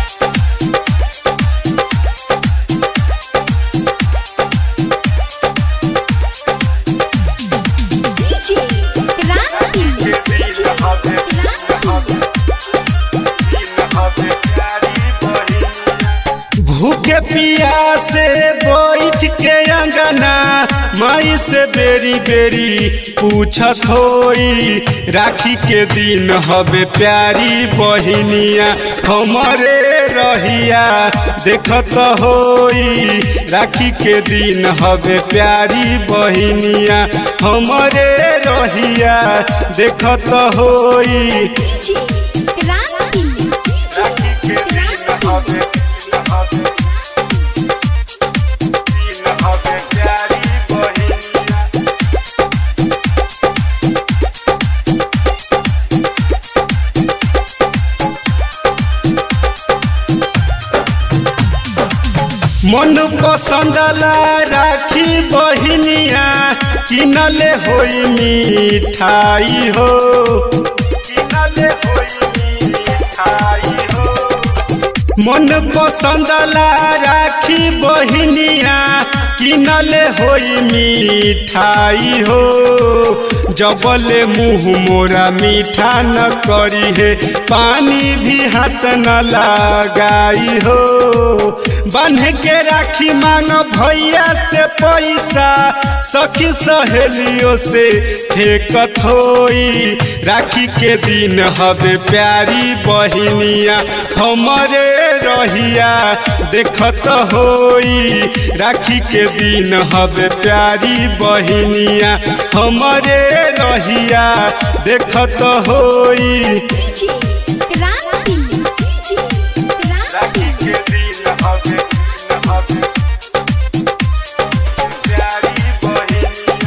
DJ Randy. भूखे पियासे बैठ के अंगना माई से बेरी बेरी पूछत होई राखी के दिन हवे प्यारी बहिनिया हमरे रहिया देखत होई राखी के दिन हवे प्यारी बहिनिया हमरे रहिया देखत होई DJ Randy. राखी के दिन हवे दिन हवे प्यारी बहिनिया मन पसंदला राखी बहिनिया किनले होई मिठाई हो किनले होई मिठाई हो मन पसंदला राखी बहिनिया किनले होई मिठाई हो जबले मुँह मोरा मीठा न करी है पानी भी हाथ न लगाई हो बांध के राखी मांग भैया से पैसा सखी सहेलियों से फेंकत होई राखी के दिन हवे प्यारी बहिनिया हमरे रहिया देखत होई राखी के दिन हवे प्यारी बहिनिया हमरे रहिया देखत होई DJ Randy. DJ राखी Randy. के दिन हवे हवे प्यारी बहिनिया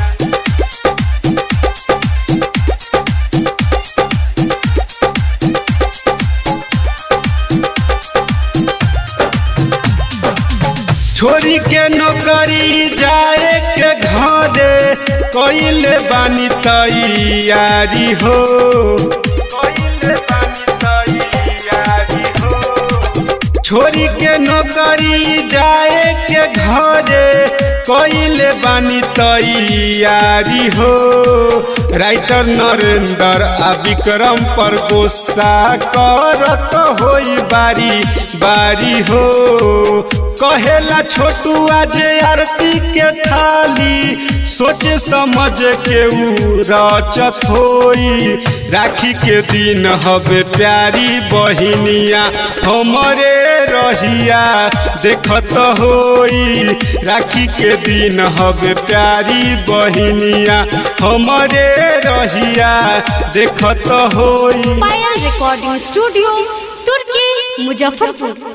छोरी के नौकरी जाए के घरे कइले बानी तैयारी हो कइले बानी तैयारी हो छोरी के नौकरी जाए के घरे कइले बानी तैयारी हो राइटर नरेंद्र आ विक्रम पर गुस्सा करत होई बारी बारी हो कहेला छोटू आज आरती के थाली सोच समझ के उ रचत होई राखी के दिन हवे प्यारी बहिनिया हमरे रहिया देखत होई राखी के दिन हवे प्यारी बहिनिया हमरे रहिया देखत होई पायल रिकॉर्डिंग स्टूडियो तुर्की मुजफ्फरपुर